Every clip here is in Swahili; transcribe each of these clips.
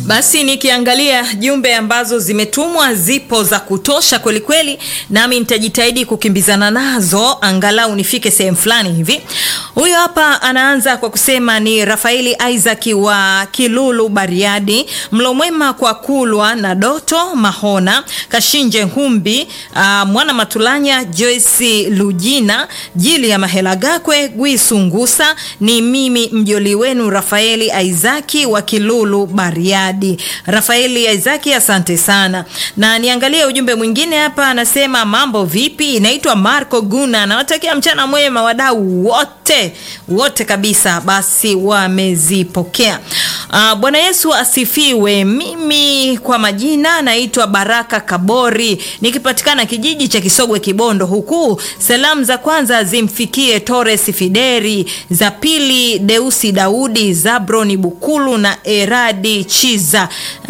Basi nikiangalia jumbe ambazo zimetumwa zipo za kutosha kwelikweli, nami nitajitahidi kukimbizana nazo angalau nifike sehemu fulani hivi. Huyo hapa anaanza kwa kusema ni Rafaeli Isaac wa Kilulu Bariadi, mlo mwema kwa Kulwa na Doto Mahona, Kashinje Humbi, uh, Mwana Matulanya, Joyce Lujina, Jili ya Mahela Gakwe, Gwisungusa. Ni mimi mjoli wenu Rafaeli Isaki wa Kilulu Bariadi. Rafaeli Isaki, asante sana. Na niangalie ujumbe mwingine hapa, anasema mambo vipi? Inaitwa Marco Guna, nawatakia mchana mwema wadau wote wote kabisa. Basi wamezipokea. Uh, Bwana Yesu asifiwe. Mimi kwa majina naitwa Baraka Kabori, nikipatikana kijiji cha Kisogwe Kibondo, huku salamu za kwanza zimfikie Torres Fideri, za pili Deusi Daudi, Zabroni Bukulu na Eradi Chiza.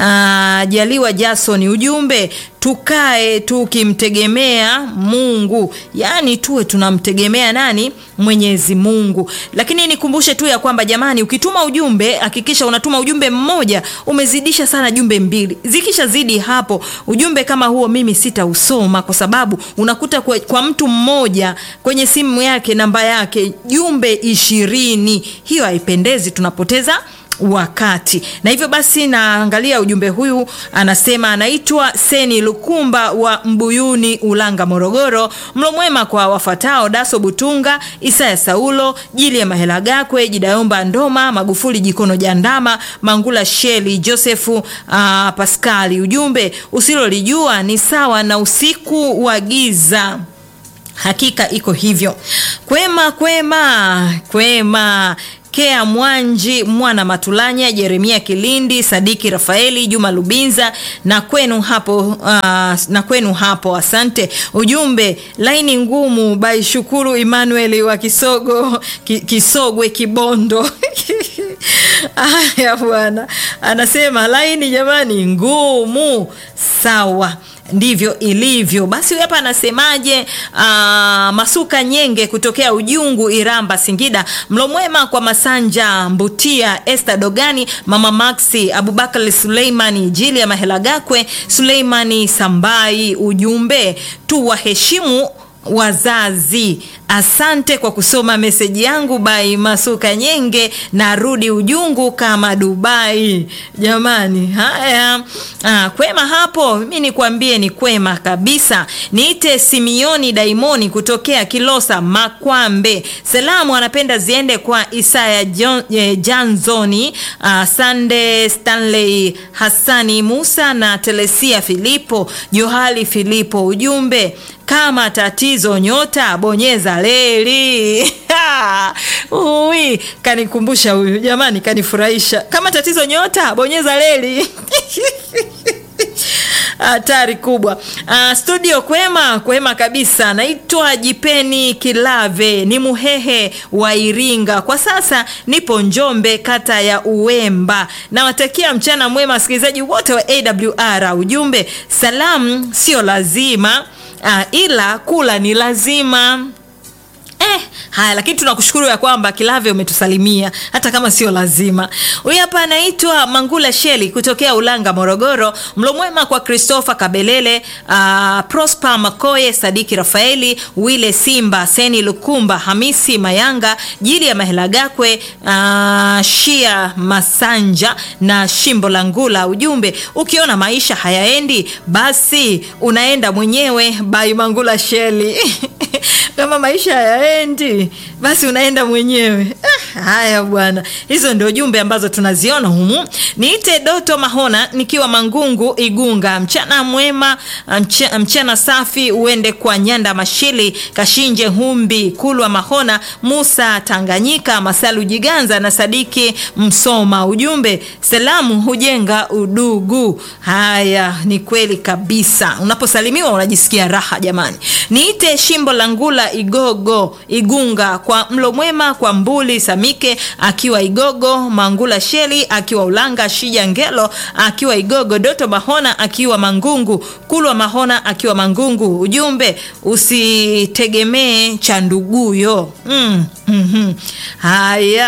Uh, Jaliwa Jason, ujumbe tukae tukimtegemea Mungu, yaani tuwe tunamtegemea nani? Mwenyezi Mungu. Lakini nikumbushe tu ya kwamba jamani, ukituma ujumbe hakikisha unatuma ujumbe mmoja, umezidisha sana jumbe mbili. Zikishazidi hapo, ujumbe kama huo mimi sitausoma, kwa sababu unakuta kwa, kwa mtu mmoja kwenye simu yake namba yake jumbe ishirini. Hiyo haipendezi, tunapoteza wakati na hivyo basi, naangalia ujumbe huyu, anasema anaitwa Seni Lukumba wa Mbuyuni, Ulanga, Morogoro. Mlo mwema kwa wafatao: Daso Butunga, Isaya Saulo, Jili ya Mahela Gakwe, Jidayomba Ndoma, Magufuli Jikono Jandama, Mangula Sheli, Josefu uh, Paskali. Ujumbe, usilolijua ni sawa na usiku wa giza. Hakika iko hivyo. Kwema kwema kwema Kea Mwanji, Mwana Matulanya, Jeremia Kilindi, Sadiki Rafaeli, Juma Lubinza na kwenu hapo, uh, na kwenu hapo, asante. Ujumbe laini ngumu by Shukuru Emmanuel wa Kisogo, ki, Kisogwe Kibondo. Aya bwana, anasema laini jamani ngumu. Sawa, ndivyo ilivyo. Basi hapa anasemaje? Aa, Masuka Nyenge kutokea Ujungu, Iramba, Singida. Mlo mwema kwa Masanja Mbutia, Esther Dogani, Mama Maxi, Abubakar Suleimani, Jili ya Mahela Gakwe, Suleimani Sambai. Ujumbe tu waheshimu wazazi. Asante kwa kusoma meseji yangu bai Masuka Nyenge, narudi Ujungu kama Dubai. Jamani, haya ah, kwema hapo. Mi nikwambie ni kwema kabisa. Niite Simioni Daimoni kutokea Kilosa Makwambe. Salamu anapenda ziende kwa Isaya John, eh, Janzoni ah, Sande Stanley Hassani Musa na Telesia Filipo Johali Filipo. Ujumbe kama tatizo nyota bonyeza leli. Ui, kanikumbusha huyu jamani, kanifurahisha. Kama tatizo nyota bonyeza leli. Hatari kubwa. Uh, studio kwema kwema kabisa. Naitwa Jipeni Kilave, ni Muhehe wa Iringa. Kwa sasa nipo Njombe, kata ya Uwemba. Nawatakia mchana mwema wasikilizaji wote wa AWR. Ujumbe, salamu sio lazima Ah, ila kula ni lazima. Eh, haya lakini tunakushukuru ya kwamba Kilave umetusalimia hata kama sio lazima. Huyu hapa anaitwa Mangula Sheli kutokea Ulanga, Morogoro. Mlo mwema kwa Christopher Kabelele, uh, Prosper Makoye, Sadiki Rafaeli, Wile Simba, Seni Lukumba, Hamisi Mayanga, Jili ya Mahela Gakwe, uh, Shia Masanja na Shimbo la Ngula. Ujumbe, ukiona maisha hayaendi basi unaenda mwenyewe. Bai Mangula Sheli kama maisha hayaendi basi unaenda mwenyewe. Ah, haya bwana, hizo ndio jumbe ambazo tunaziona humu. Niite Doto Mahona nikiwa Mangungu Igunga. Mchana mwema, mchana, mchana safi uende kwa Nyanda Mashili, Kashinje Humbi, Kulwa Mahona, Musa Tanganyika, Masalu Jiganza na Sadiki Msoma. Ujumbe, salamu hujenga udugu. Haya, ni kweli kabisa, unaposalimiwa unajisikia raha jamani. Niite Shimbo la Ngula Igogo Igunga kwa mlo mwema kwa Mbuli Samike akiwa Igogo, Mangula Sheli akiwa Ulanga, Shija Ngelo akiwa Igogo, Doto Mahona akiwa Mangungu, Kulwa Mahona akiwa Mangungu. Ujumbe usitegemee cha nduguyo. mm, mm -hmm. Haya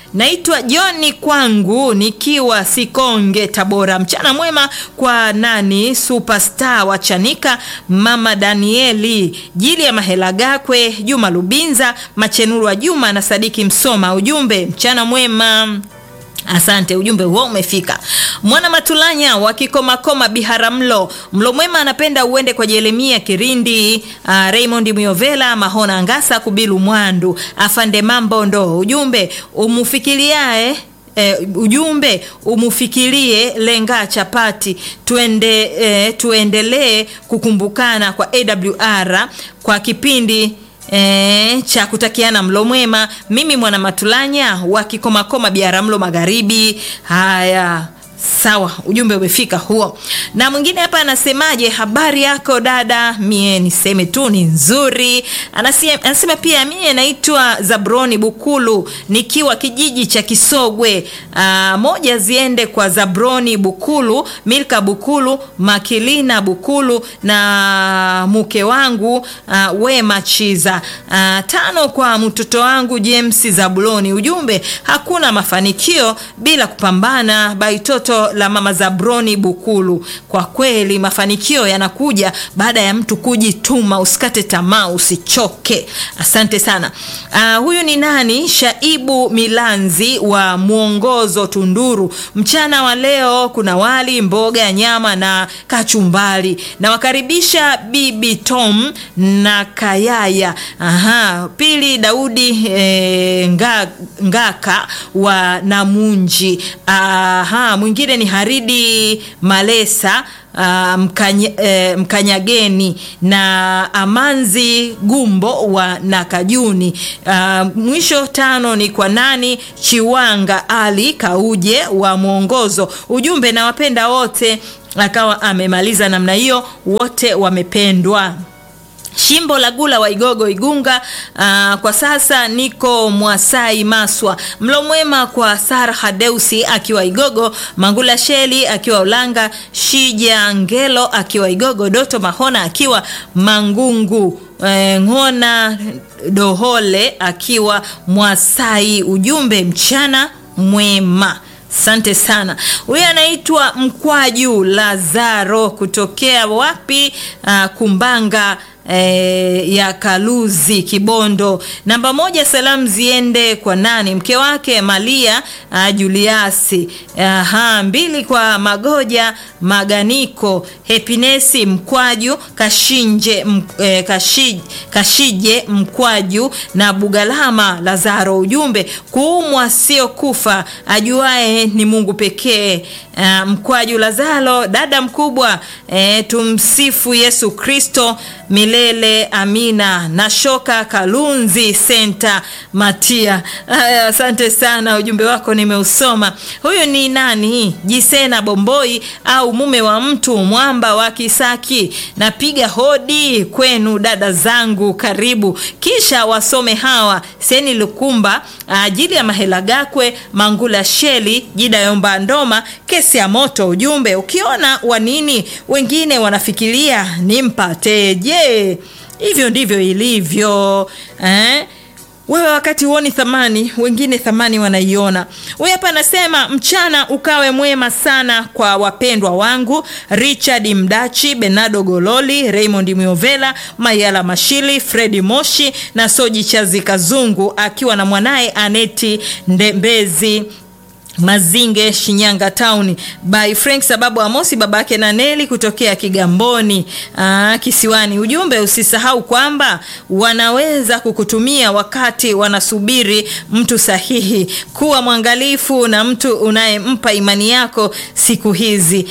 naitwa Joni kwangu nikiwa Sikonge, Tabora. Mchana mwema kwa nani superstar wa Chanika, mama Danieli Jili ya Mahela Gakwe, Juma Lubinza, Machenuru wa Juma na Sadiki Msoma. Ujumbe mchana mwema. Asante, ujumbe huo umefika. Mwana Matulanya wa Kikomakoma Biharamulo, mlo mwema anapenda uende kwa Jeremia Kirindi, uh, Raymond Miovela, Mahona Ngasa, Kubilu Mwandu, Afande Mambo ndo. Ujumbe umufikiriae E, ujumbe umufikirie lenga chapati tuende, e, tuendelee kukumbukana kwa AWR kwa kipindi E, cha kutakiana mlo mwema. Mimi mwana Matulanya wa Kikomakoma Biaramlo Magharibi. Haya, sawa, ujumbe umefika huo. Na mwingine hapa anasemaje? Habari yako dada, mie niseme tu ni nzuri. Anasema, anasema pia mie naitwa Zabroni Bukulu nikiwa kijiji cha Kisogwe. Aa, moja ziende kwa Zabroni Bukulu, Milka Bukulu, Makilina Bukulu na mke wangu aa, Wema Chiza. Aa, tano kwa mtoto wangu James Zabuloni. Ujumbe, hakuna mafanikio bila kupambana. Baitoto la mama Zabroni Bukulu. Kwa kweli mafanikio yanakuja baada ya mtu kujituma. Usikate tamaa, usichoke. Asante sana. Uh, huyu ni nani? Shaibu Milanzi wa Mwongozo Tunduru. Mchana wa leo kuna wali, mboga, nyama na kachumbari. Nawakaribisha Bibi Tom na Kayaya. Aha, pili Daudi e, nga, Ngaka wa Namunji. Aha, mwingine ni Haridi Malesa Uh, mkanya, eh, Mkanyageni na Amanzi Gumbo wa Nakajuni. Uh, mwisho tano ni kwa nani Chiwanga Ali Kauje wa Mwongozo. Ujumbe nawapenda wote, akawa amemaliza namna hiyo, wote wamependwa. Shimbo la Gula wa Igogo Igunga. Uh, kwa sasa niko Mwasai Maswa. Mlo mwema kwa Sara Hadeusi akiwa Igogo, Mangula Sheli akiwa Ulanga, Shija Ngelo akiwa Igogo, Doto Mahona akiwa Mangungu, eh, Ng'ona Dohole akiwa Mwasai. Ujumbe mchana mwema. Asante sana. Huyu anaitwa Mkwaju Lazaro kutokea wapi? Uh, Kumbanga E, ya Kaluzi Kibondo. Namba moja, salamu ziende kwa nani? Mke wake Malia uh, Juliasi. Aha, mbili kwa Magoja Maganiko, Hepinesi Mkwaju, Kashinje m, eh, Kashi, Kashije Mkwaju na Bugalama Lazaro. Ujumbe, kuumwa sio kufa, ajuae ni Mungu pekee. Uh, Mkwaju Lazaro, dada mkubwa, eh, tumsifu Yesu Kristo milele amina. Nashoka Kalunzi Senta Matia. Asante sana, ujumbe wako nimeusoma. Huyu ni nani? Jisena Bomboi au mume wa mtu mwamba wa Kisaki. Napiga hodi kwenu dada zangu, karibu. Kisha wasome hawa Seni Lukumba, ajili ya Mahela Gakwe, Mangula Sheli, Jida Yomba Ndoma, kesi ya moto. Ujumbe, ukiona wanini wengine wanafikiria nimpateje? Hivyo ndivyo ilivyo eh? Wewe wakati huoni thamani, wengine thamani wanaiona. Huyu hapa anasema mchana ukawe mwema sana kwa wapendwa wangu Richard Mdachi, Benado Gololi, Raymond Miovela, Mayala Mashili, Fredi Moshi na Soji Chazi Kazungu akiwa na mwanaye Aneti Ndembezi Mazinge Shinyanga Town by Frank sababu Amosi babake na Neli kutokea Kigamboni aa, Kisiwani. Ujumbe, usisahau kwamba wanaweza kukutumia wakati wanasubiri mtu sahihi. Kuwa mwangalifu na mtu unayempa imani yako siku hizi.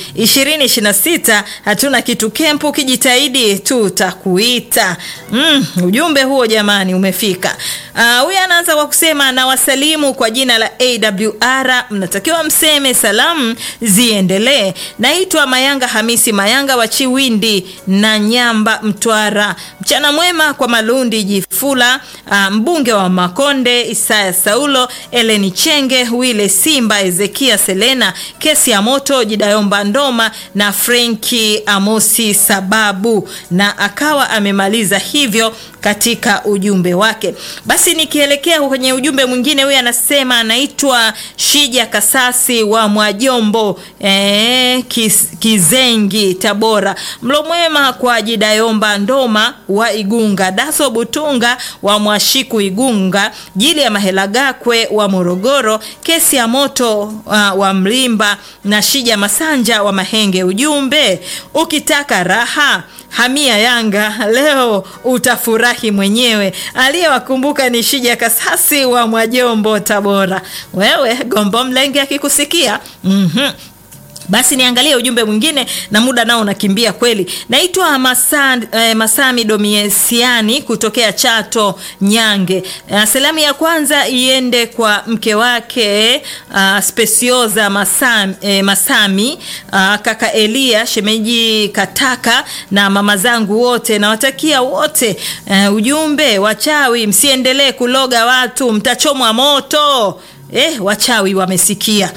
2026 hatuna kitu kempu, ukijitahidi tutakuita. Mm, ujumbe huo jamani umefika. Huyu uh, anaanza kwa kusema na wasalimu kwa jina la AWR mnatakiwa mseme salamu ziendelee. Naitwa Mayanga Hamisi Mayanga wa Chiwindi na Nyamba, Mtwara. Mchana mwema kwa Malundi Jifula, uh, mbunge wa Makonde Isaya Saulo, Eleni Chenge, Wile Simba, Ezekia Selena, kesi ya moto Jidayomba Ndoma na Frenki Amosi Sababu, na akawa amemaliza hivyo katika ujumbe wake. Basi nikielekea kwenye ujumbe mwingine, huyu anasema anaitwa Shija Kasasi wa Mwajombo eh, Kiz, Kizengi Tabora. Mlo mwema kwa Jidayomba Ndoma wa Igunga, Daso Butunga wa Mwashiku Igunga, Jili ya Mahela Gakwe wa Morogoro, Kesi ya Moto uh, wa Mlimba na Shija Masanja wa Mahenge. Ujumbe, ukitaka raha hamia Yanga leo utafurahi mwenyewe. Aliyewakumbuka ni Shija Kasasi wa Mwajombo Tabora. Wewe Gombo Mlenge akikusikia mm-hmm. Basi niangalie ujumbe mwingine na muda nao unakimbia kweli. Naitwa Masan, eh, Masami Domiesiani kutokea Chato Nyange. Eh, salamu ya kwanza iende kwa mke wake uh, Spesioza Masami, eh, Masami uh, kaka Elia shemeji Kataka na mama zangu wote nawatakia wote uh, ujumbe wachawi, msiendelee kuloga watu, mtachomwa moto. Eh, wachawi wamesikia.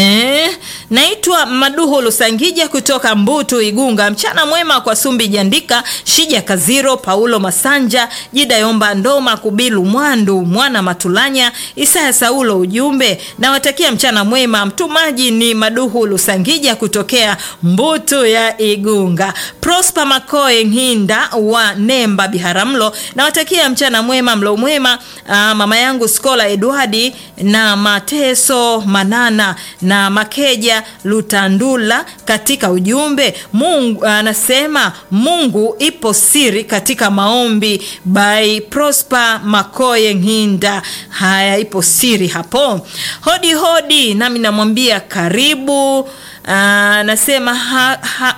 Eh, naitwa Maduhu Lusangija kutoka Mbutu Igunga. Mchana mwema kwa Sumbi Jandika, Shija Kaziro, Paulo Masanja, Jida Yomba Ndoma, Kubilu Mwandu, Mwana Matulanya, Isaya Saulo. Ujumbe nawatakia mchana mwema. Mtumaji ni Maduhu Lusangija kutokea Mbutu ya Igunga. Prosper Makoe Nhinda wa Nemba Biharamulo, nawatakia mchana mwema, mlo mwema. Aa, mama yangu Skola Edwardi na Mateso Manana na Makeja Lutandula katika ujumbe. Mungu anasema Mungu ipo siri katika maombi by Prosper Makoye Nginda. Haya, ipo siri hapo. Hodi hodi, nami namwambia karibu. Anasema ha, ha,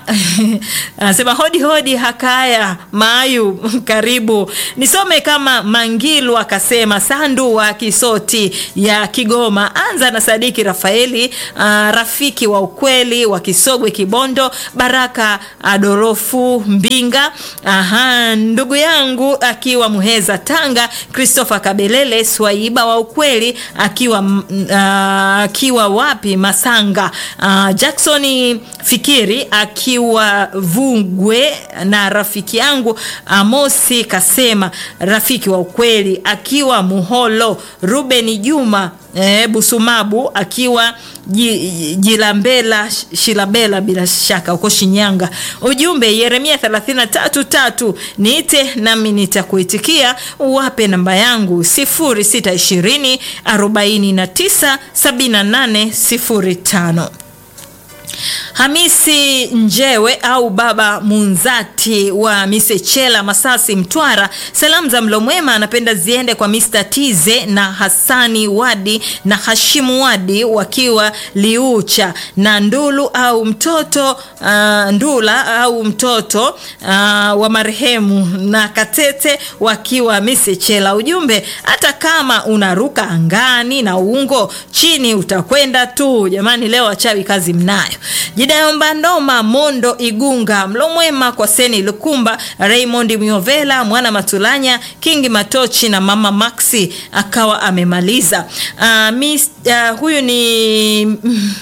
anasema hodi hodi, hakaya mayu karibu. Nisome kama Mangilu akasema Sandu wa Kisoti ya Kigoma. Anza na Sadiki Rafaeli, uh, rafiki wa ukweli wa Kisogwe Kibondo, Baraka Adorofu Mbinga, aha, ndugu yangu akiwa Muheza Tanga, Christopher Kabelele Swaiba wa ukweli akiwa uh, akiwa wapi Masanga, uh, Jackson Fikiri akiwa Vungwe na rafiki yangu Amosi Kasema rafiki wa ukweli akiwa Muholo, Ruben Juma E, Busumabu akiwa Jilambela Shilabela bila shaka uko Shinyanga. Ujumbe Yeremia 33:3 niite nami nitakuitikia, uwape namba yangu 0620 49 78 05. Hamisi Njewe au Baba Munzati wa Misechela Masasi Mtwara, salamu za mlo mwema anapenda ziende kwa Mr. Tize na Hasani Wadi na Hashimu Wadi wakiwa Liucha na Ndulu au mtoto uh, Ndula au mtoto uh, wa marehemu na Katete wakiwa Misechela. Ujumbe, hata kama unaruka angani na ungo chini utakwenda tu. Jamani, leo wachawi kazi mnayo. Jidayomba Ndoma Mondo Igunga, mlo mwema kwa Seni Lukumba, Raymond Miovela, Mwana Matulanya, Kingi Matochi na Mama Maxi akawa amemaliza. Uh, mis, uh, huyu ni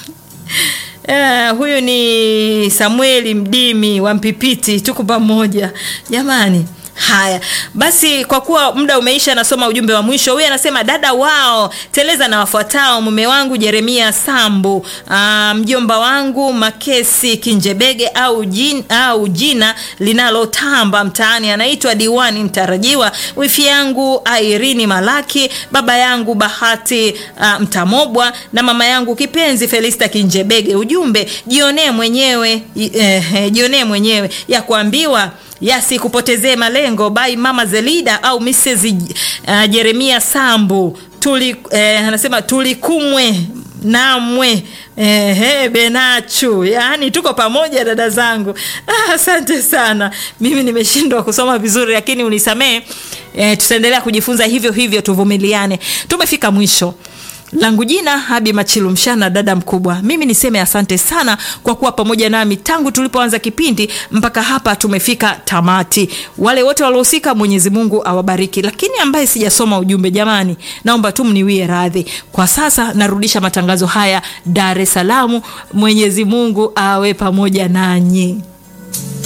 uh, huyu ni Samueli Mdimi wa Mpipiti, tuko pamoja jamani. Haya basi, kwa kuwa muda umeisha, nasoma ujumbe wa mwisho. Huyu anasema dada wao teleza na wafuatao: mume wangu Jeremia Sambu, aa, mjomba wangu Makesi Kinjebege au, jin, au jina linalotamba mtaani anaitwa Diwani mtarajiwa, wifi yangu Airini Malaki, baba yangu Bahati aa, Mtamobwa na mama yangu kipenzi Felista Kinjebege. Ujumbe jionee mwenyewe, eh, jionee mwenyewe ya kuambiwa yasikupotezee malengo by mama Zelida au Mrs. uh, Jeremia Sambu tuli, eh, anasema tulikumwe namwe ehe, Benachu, yaani tuko pamoja dada zangu. Ah, asante sana. Mimi nimeshindwa kusoma vizuri, lakini unisamee. Eh, tutaendelea kujifunza hivyo hivyo, tuvumiliane. Tumefika mwisho langu jina Habi Machilu Mshana, dada mkubwa. Mimi niseme asante sana kwa kuwa pamoja nami tangu tulipoanza kipindi mpaka hapa tumefika tamati. Wale wote waliohusika, Mwenyezi Mungu awabariki, lakini ambaye sijasoma ujumbe, jamani, naomba tu mniwie radhi. Kwa sasa narudisha matangazo haya Dar es Salaam. Mwenyezi Mungu awe pamoja nanyi.